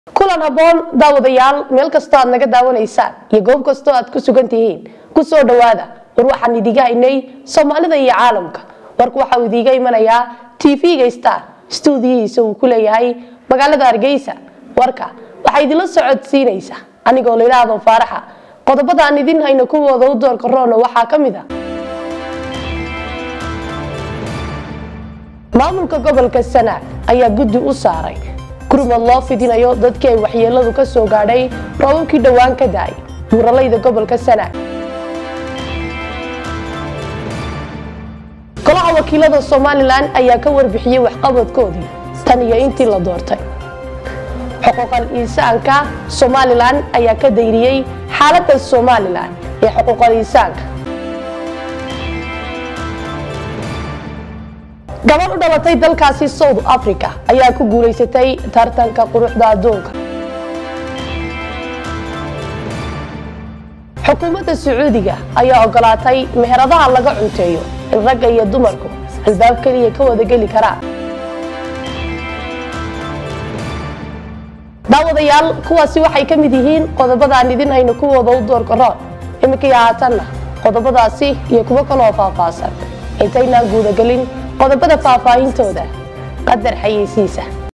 kulan habboon daawadayaal meel kastoo aad naga daawanaysaan iyo goob kastoo aad ku sugan tihiin ku soo dhowaada war waxaan idiga haynay soomaalida iyo caalamka warku waxa uu idiiga imanayaa tv-ga star stuudiyihiisa uu ku leeyahay magaalada hargeysa warka waxaa idinla socodsiinaysa anigoo layidhaahdo faaraxa qodobada aan idin hayno kuwooda u doorka roona waxaa ka mid a maamulka gobolka sanaag ayaa guddi u saaray gurmad loo fidinayo dadkii ay waxyeeladu ka soo gaadhay roobabkii dhowaan ka da-ay buuralayda gobolka sanaag golaha wakiilada somalilan ayaa ka warbixiyey waxqabadkoodii tan iyo intii la doortay xuquuqal insaanka somalilan ayaa ka dayriyey xaaladda somalilan ee xuquuqal insaanka gabadh u dhalatay dalkaasi south africa ayaa ku guulaysatay tartanka quruxda adduunka xukuumadda sacuudiga ayaa ogolaatay meheradaha laga cunteeyo in ragga iyo dumarku albaab keliya ka wadageli karaan daawadayaal kuwaasi waxay ka mid yihiin qodobadaan idin hayno kuwooda u doorka roon iminkii haatanna qodobadaasi iyo kuwo kaloo faahfaahsan intaynaan guudagelin qodobada faahfaahintooda qadar xayeysiisa